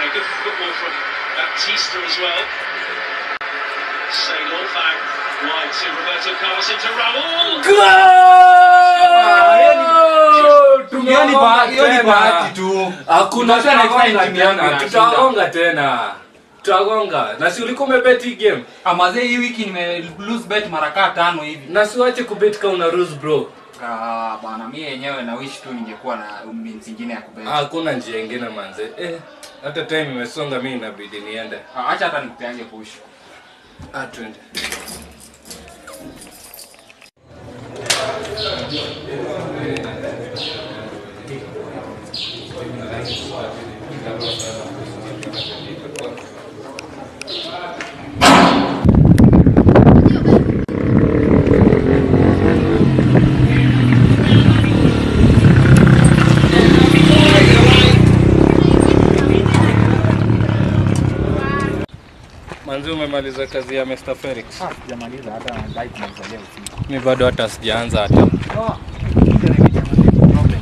Uh, good football from Baptista as well. Saylor back wide to Roberto Carlos into Raul. Hiyo ni ba- hiyo ni bahati tu. Hakuna Tunajua next time tutagonga timu yangu tena, inashinda. tutagonga tena, tutagonga. Na si ulikuwa umebet hii game, Amazee hii wiki nime lose bet mara kaa tano hivi. na siwache kubet kama una lose bro. Ah, bwana mimi yenyewe na wish tu ningekuwa na means nyingine ya kubet. Hakuna njia ingine manze. Eh, hata time imesonga, mimi inabidi niende. Ah, Acha hata nikupeange push. Ah, twende. Manzi, umemaliza kazi ya Mr. Felix? Ah, sijamaliza hata ndai kumalizalia usiku. Mi bado hata sijaanza hata. Oh, ndio nimejamaliza problem.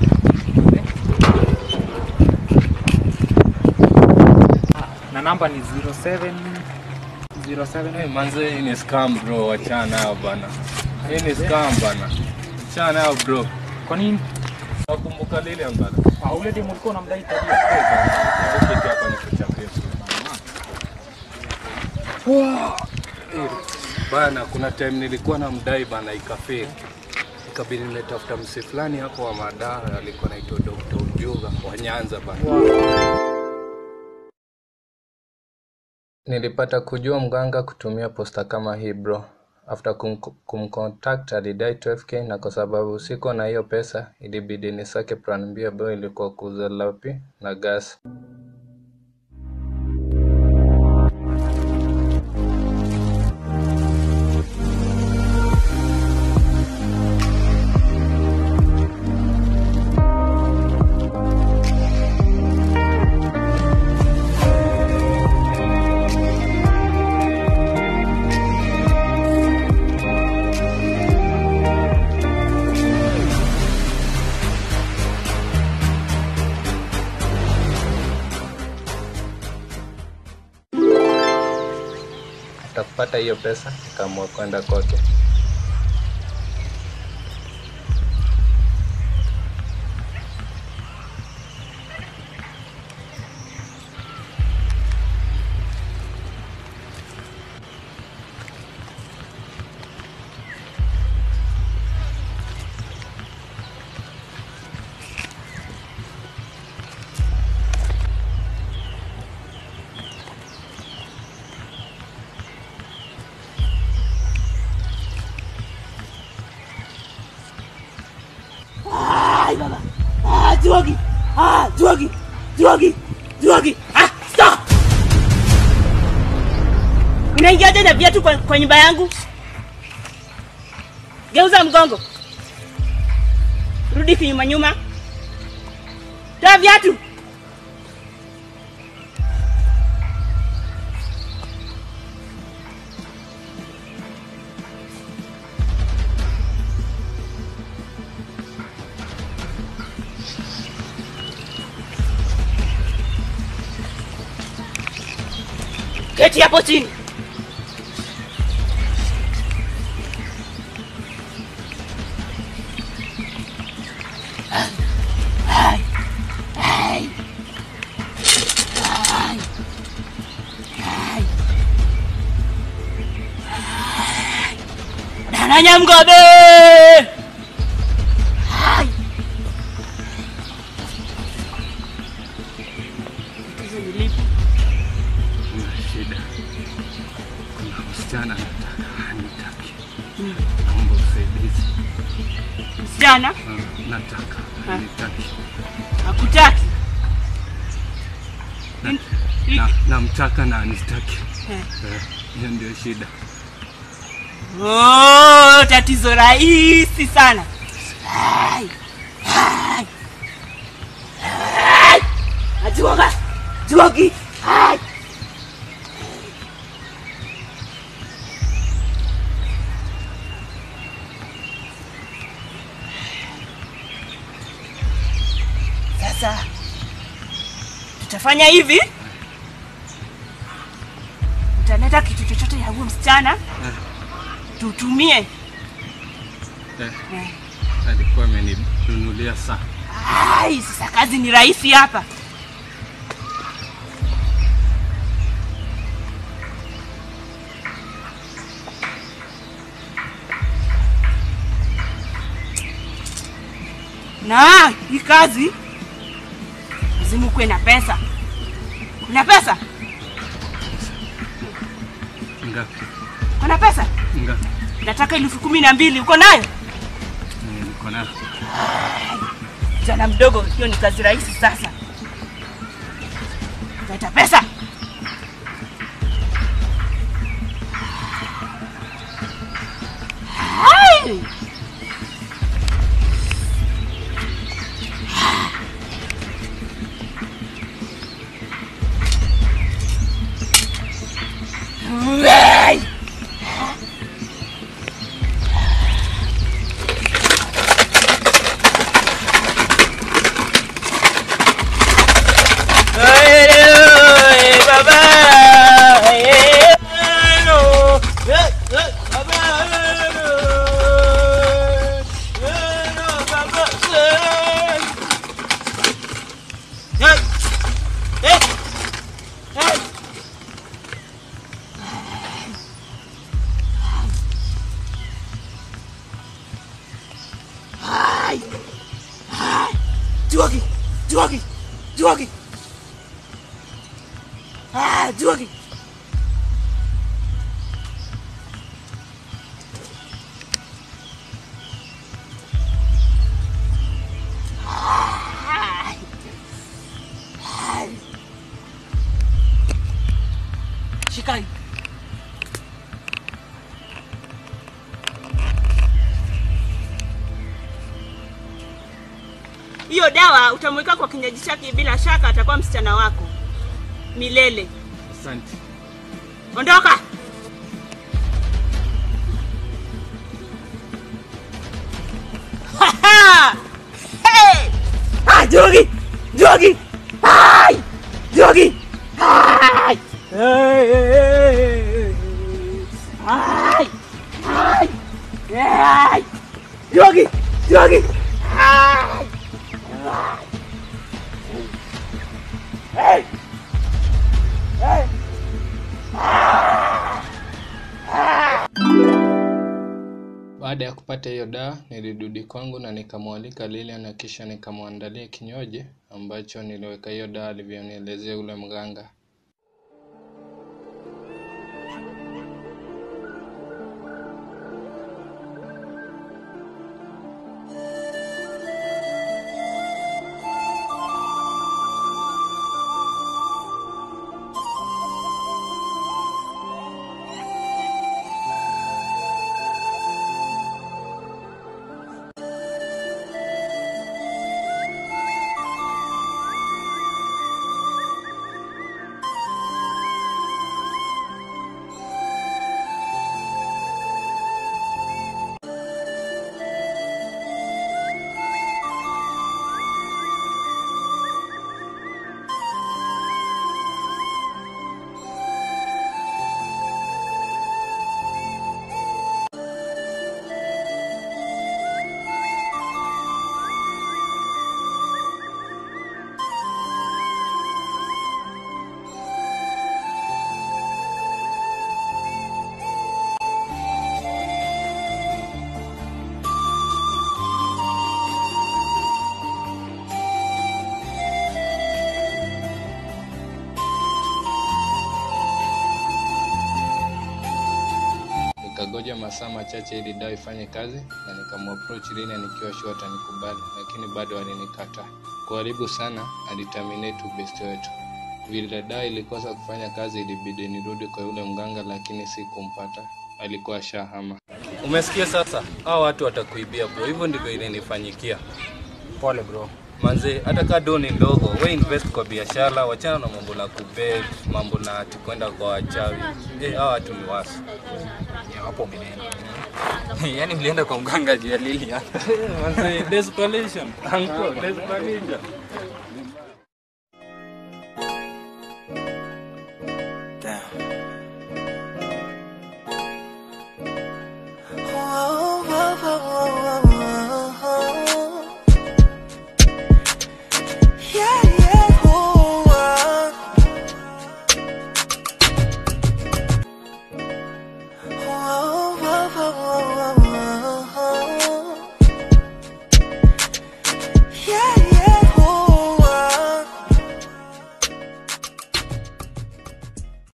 Ah, Na namba ni 07 07 Hey, manze, hii ni scam bro, wachana nayo bana. Hii ni scam bana. Wachana nayo bro. Kwa nini? Nakumbuka lile ambalo. Ah, ule demu ulikuwa unamdai tabia. Kiti hapa ni kuchapia. Eh, Bana, kuna time nilikuwa na mdai bana ikafeli. Ikabidi nimetafuta msi fulani hapo wa madawa alikuwa naitwa Dr. Ujuga wa Nyanza bana. Nilipata kujua mganga kutumia posta kama hii bro. After kum, kumcontact alidai 12k na kwa sababu siko na hiyo pesa ilibidi nisake plan B ambayo ilikuwa kuuza lapi na gas. After kupata hiyo pesa nikaamua kwenda kwake. Ai baba. Ah, Juagi. Ah, Juagi. Juagi. Juagi. Ah, stop. Unaingiaje na viatu kwa, kwa nyumba yangu? Geuza mgongo. Rudi kinyuma nyuma. Toa viatu. Keti hapo chini. Ai. Ai. Ai. Ai. Ai. Dananya mgobe. Ai. Tatizo ni lipi? Kuna shida. Kuna msichana nataka anitaki. Naomba usaidizi. Msichana Ah, Nataka anitaki. hakutaki. Na- Hiki. na- Namtaka na anitaki. Eh. Eh, Hiyo ndio shida. Oh, tatizo rahisi sana. Ai, ai, ai. Ajuaga, juagi. Ai. Sasa tutafanya hivi leta kitu chochote ya huyo msichana tutumie. Eh, Eh. alikuwa ameninunulia saa. Ai, sasa kazi ni rahisi hapa. Na hii kazi lazima kuwe na pesa. Kuna pesa? Ngapi? Kuna pesa? Ngapi? Nataka elfu kumi na mbili. Uko nayo? Eh, Niko nayo. Kijana mdogo, hiyo ni kazi rahisi sasa. Leta pesa. Hai! Hey! Juagi! Juagi! Juagi! Ah, Juagi! Shikai. Hiyo dawa utamweka kwa kinywaji chake, bila shaka atakuwa msichana wako milele. Asante. Ondoka! hey! Ah, Jogi! Jogi! Ai! Jogi! Ai! Ai! Ai! Ai! Jogi! Jogi! Ai! Hey! Hey! Baada ya kupata hiyo dawa, nilirudi kwangu na nikamwalika Lilian na kisha nikamwandalia kinywaji ambacho niliweka hiyo dawa alivyonielezea yule mganga. Nikagoja masaa machache ili dawa ifanye kazi na nikamapproach Lilian nikiwa sure atanikubali, lakini bado alinikataa. Karibu sana aliterminate ubesti wetu. Vile dawa ilikosa kufanya kazi, ilibidi nirudi kwa yule mganga, lakini sikumpata, alikuwa shahama. Umesikia sasa, hao watu watakuibia bro, hivyo ndivyo ilinifanyikia. Pole bro. Manze, hata kaa do ni ndogo, we invest kwa biashara, wachana na mambo na kubet, mambo na ati kwenda kwa wachawi. Eh, hao watu ni wasi. Ya, hapo umeenda. Yaani mlienda kwa mganga juu ya Lilian. Manze, desperation. Uncle, desperation.